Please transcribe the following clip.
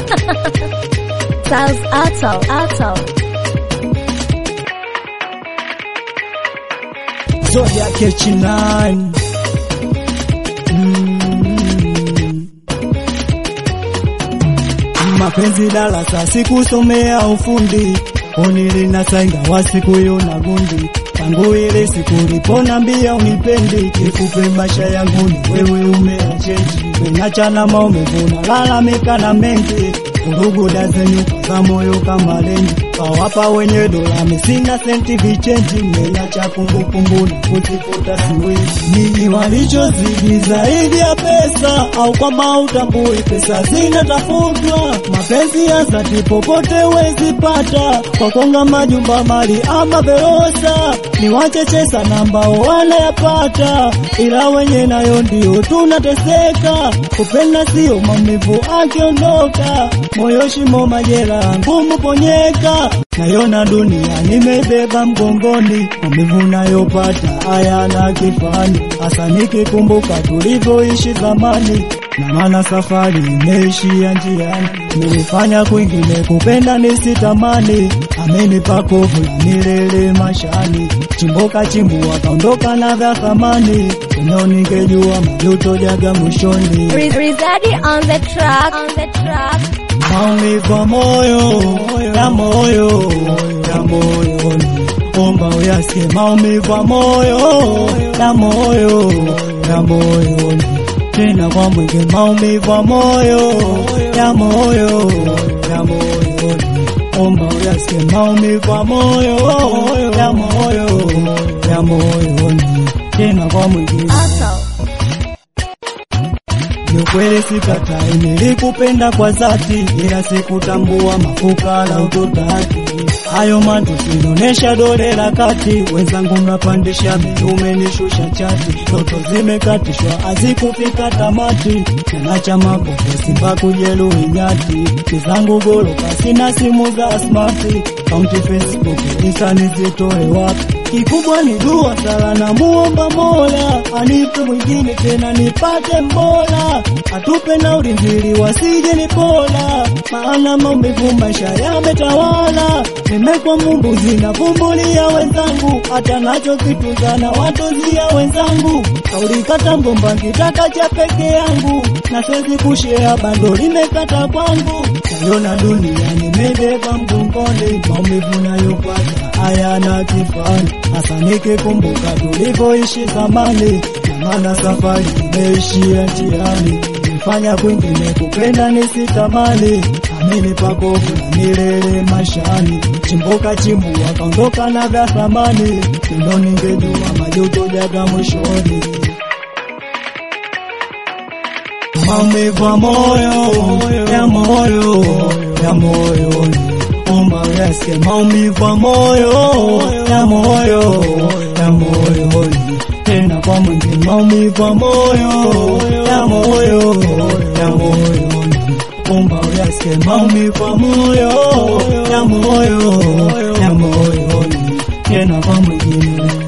Sounds Ato, Ato. Zodiac H9 Mm. Mapenzi darasa sikusomea ufundi unilina sainga wa siku hiyo na gundi tangu ile siku uliponambia unipendi kikupe maisha yangu ni wewe umeachenji menachana maumevuna lalamika na mengi vurugu dazenyuka za moyo kama lengi kawapa wenye dola misina senti vichenji menacha kumbukumbu na kuzifuta siwezi nini walichozidi zaidi ya pesa au kwamba utambui pesa zinatafutwa mapenzi ya dhati popote wezi pata kwa konga majumba mali ama verosa ni wacheche sana ambao wanayapata ila wenye nayo ndio tunateseka kupenda sio maumivu akiondoka moyo shimo majera ngumu ponyeka nayona dunia nimebeba mgongoni maumivu nayopata hayana kifani hasa nikikumbuka tulivyoishi zamani na maana safari imeishia njiani nilifanya kwingine kupenda nisitamani amenipa kovu la milele mashani chimboka chimbua kaondoka na vya thamani eneo ningejua majuto jaga mwishoni Riz- Rizadi on the track, on the track. maumivu ya moyo ya moyo ya moyoni omba uyasikie maumivu ya moyo ya moyo ya moyoni tena kwa mwingi maumivu ya moyo ya moyo ya moyoni omba uyasikie maumivu ya moyo ya moyo ya moyoni tena kwa mwingi Ato. ni ukweli sikatai, nilikupenda kwa dhati, ila sikutambua mafuka la utotaki. Hayo matusi inaonesha dole la kati, wenzangu mnapandisha bei, umenishusha chati, ndoto zimekatishwa hazikufika tamati, nanacha makopo simba kujeruhi nyati, kizangu goroka, sina simu za smati, kaunti Facebook, Insta nizitoe wapi? Kikubwa ni dua sala na muomba Mola anipe mwingine tena nipate mbora, atupe na ulinzili wasije ni bora, maana maumivu maisha yametawala. Nimekwa mumbuzi na vumbulia wenzangu, hata nacho kitunza na watozia wenzangu, kauli kata ngomba kitaka cha peke yangu, na siwezi kushea bando limekata kwangu, naiona dunia nimebeba mgongoni, maumivu nayopata hayana kifani, hasa nikikumbuka tulivyoishi zamani, na maana safari imeishia njiani, nifanya kwingine kupenda nisitamani, amini pakovu na milele mashani, chimboka chimbua kaondoka na vya thamani, ndo ningejua majuto jaga mwishoni maumivu ya moyo ya moyo ya moyoni, omba uyasikie maumivu ya moyo ya moyo ya moyoni, tena kwa mwingi maumivu ya moyo ya moyo ya moyoni, omba uyasikie maumivu ya moyo ya moyo ya moyoni, tena kwa mwingine